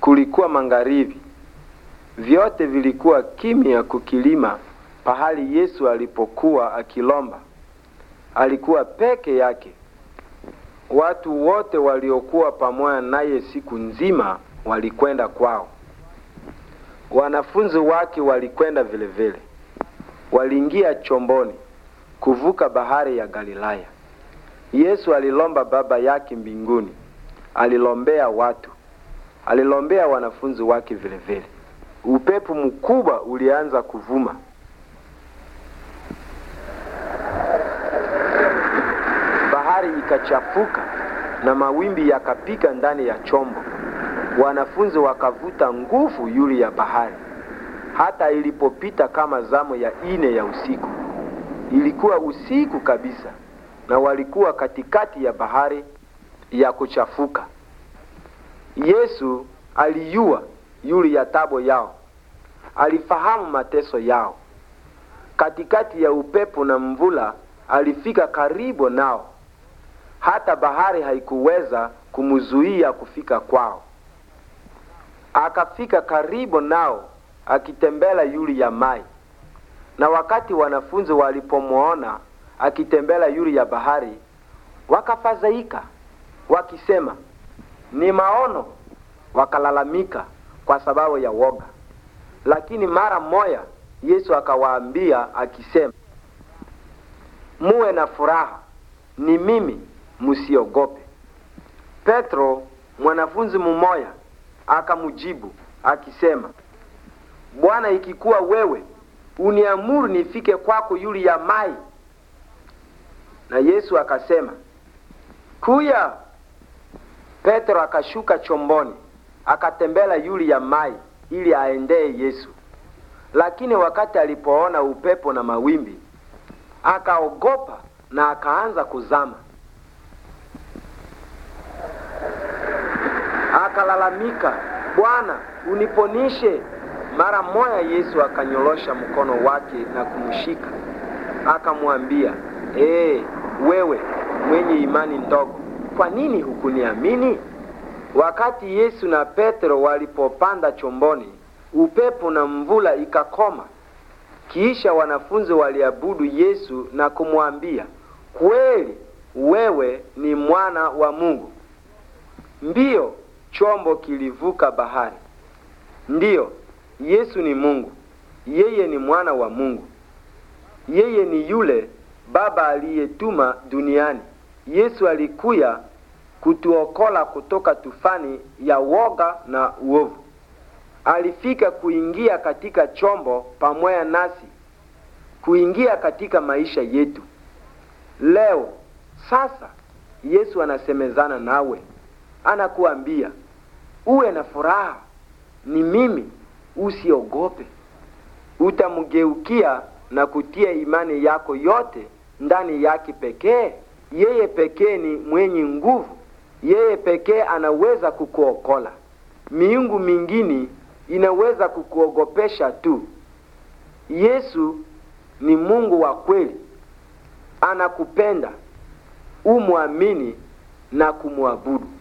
kulikuwa magharibi. Vyote vilikuwa kimya kukilima pahali Yesu alipokuwa akilomba. Alikuwa peke yake. Watu wote waliokuwa pamoja naye siku nzima walikwenda kwao. Wanafunzi wake walikwenda vile vile. Waliingia chomboni kuvuka bahari ya Galilaya. Yesu alilomba Baba yake mbinguni, alilombea watu, alilombea wanafunzi wake vile vile. Upepo mkubwa ulianza kuvuma. Bahari ikachafuka na mawimbi yakapika ndani ya chombo. Wanafunzi wakavuta nguvu yule ya bahari, hata ilipopita kama zamu ya ine ya usiku. Ilikuwa usiku kabisa, na walikuwa katikati ya bahari ya kuchafuka. Yesu alijua yule ya tabo yao, alifahamu mateso yao. Katikati ya upepo na mvula, alifika karibu nao, hata bahari haikuweza kumzuia kufika kwao. Akafika karibu nao akitembela yule ya mai, na wakati wanafunzi walipomwona akitembela yule ya bahari, wakafadhaika wakisema, ni maono. Wakalalamika kwa sababu ya woga. Lakini mara moja Yesu akawaambia akisema, muwe na furaha, ni mimi, msiogope. Petro mwanafunzi mmoja akamjibu akisema, Bwana, ikikuwa wewe uniamuru nifike kwako yule ya mai. Na Yesu akasema, kuya. Petro akashuka chomboni akatembela yule ya mai ili aendee Yesu. Lakini wakati alipoona upepo na mawimbi, akaogopa na akaanza kuzama. Akalalamika, Bwana, uniponishe. Mara moja Yesu akanyorosha mkono wake na kumshika, akamwambia, ee, wewe mwenye imani ndogo, kwa nini hukuniamini? Wakati Yesu na Petro walipopanda chomboni, upepo na mvula ikakoma. Kisha wanafunzi waliabudu Yesu na kumwambia, kweli wewe ni mwana wa Mungu. Ndiyo, chombo kilivuka bahari. Ndiyo, Yesu ni Mungu. Yeye ni mwana wa Mungu. Yeye ni yule Baba aliyetuma duniani. Yesu alikuya kutuokola kutoka tufani ya woga na uovu. Alifika kuingia katika chombo pamoja nasi, kuingia katika maisha yetu leo. Sasa Yesu anasemezana nawe, anakuambia uwe na furaha, ni mimi, usiogope. Utamgeukia na kutia imani yako yote ndani yake pekee. Yeye pekee ni mwenye nguvu, yeye pekee anaweza kukuokola. Miungu mingine inaweza kukuogopesha tu. Yesu ni Mungu wa kweli, anakupenda, umwamini na kumwabudu.